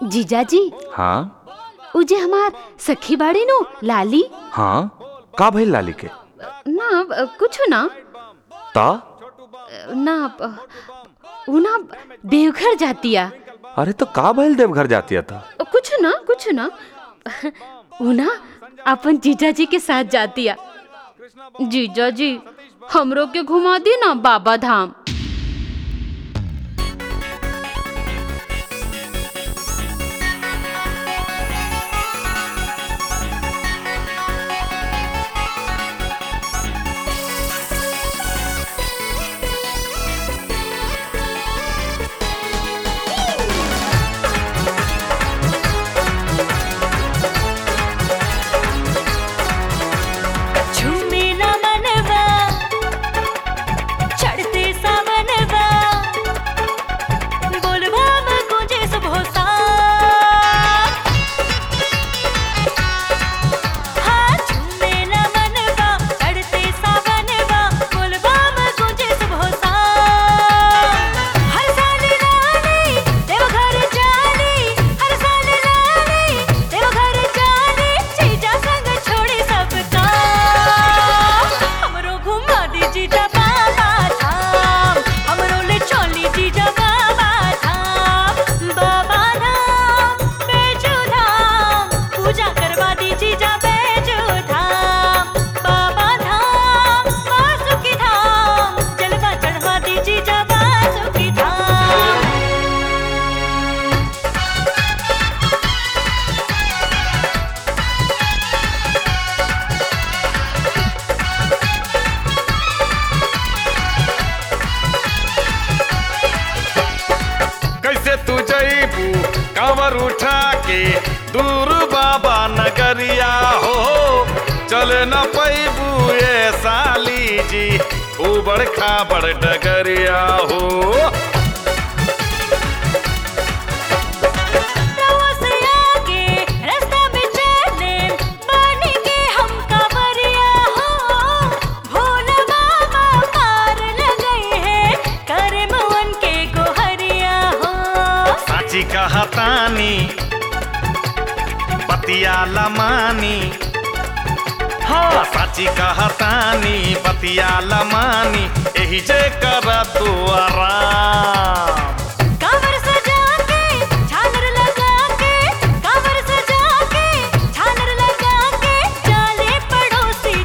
जीजाजी हाँ उ जे हमार सखी बाड़ी नु लाली हाँ का भइल लाली के ना अ, कुछ ना ता अ, ना अ, उ ना देवघर जातिया अरे तो का भइल देवघर जातिया था अ, कुछ ना कुछ ना उ ना अपन जीजाजी के साथ जातिया जीजाजी हमरो के घुमा दी ना बाबा धाम झूमेला मनवा चढ़ते सावनवा बोलबा में गुंजे सब होता हाँ झूमेला मनवा चढ़ते सावनवा बोलबा में गुंजे सब होता हर साल रानी देवघर जानी हर साल रानी देवघर जानी जीजा संग छोड़े सबका हमरो घुमा दी जीजा बाबा धाम हमरो ले चली जीजा बाबा धाम बाबा धाम बेजू धाम पूजा करवा दी जीजा बेजू धाम बाबा धाम वासुकी धाम जलवा चढ़वा दी जीजा वासुकी धाम कैसे तू जईबू कांवर उठा के दूर बाबा नगरिया हो चल न पैबू ये साली जी उबड़ खाबड़ डगरिया हो रवा से आगे रास्ता में चले पानी के हम कांवरिया हो भोला बाबा पार लगई है करे मवन के गोहरिया हो साची कहतानी बतिया लमानी हाँ साची कहतानी बतिया लमानी एही जे कर तू आराम कांवर सजा के झालर लगा के कांवर सजा के झालर लगा के जाले पड़ोसी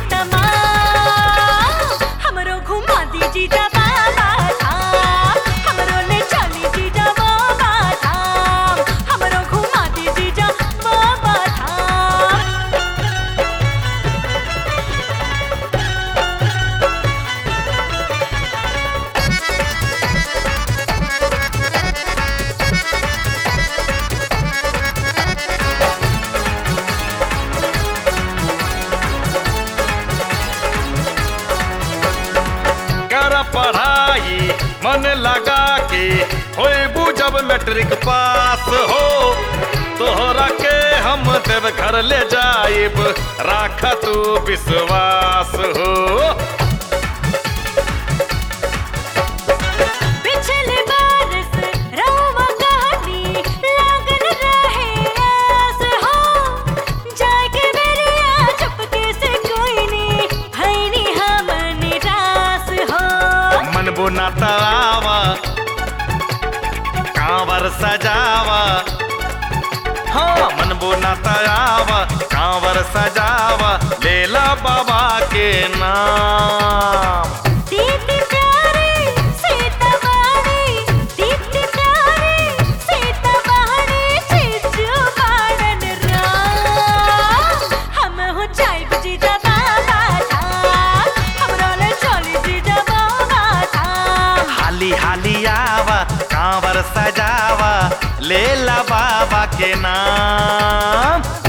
तमाम हमरो घुमा दी जीजा बाबा धाम हमरो ले चली जीजा बाबा धाम हमरो घुमा दी जीजा बाबा धाम कर पढ़ाई मन लगा के होइबू जब मैट्रिक पास हो तोहरा के हम देव घर ले जाइब राख तू विश्वास हो पिछले बरस रवा कहानी लागल रहे आस हो जाके मेरिया चुपके से कोई नी हैनी हम निराश हो मन बुना तरावा कांवर सजावा हाँ मन बुना तरावा कांवर सजावा लेला बाबा के नाम दीदी प्यारी सीता वाणी दीदी प्यारी सीता वाणी चिच्चू बाड़न राम हम हो जाइब जीजा बाबा धाम हमरो ले चली जीजा बाबा धाम हाली हाली आवा कांवर सजावा लेला बाबा के नाम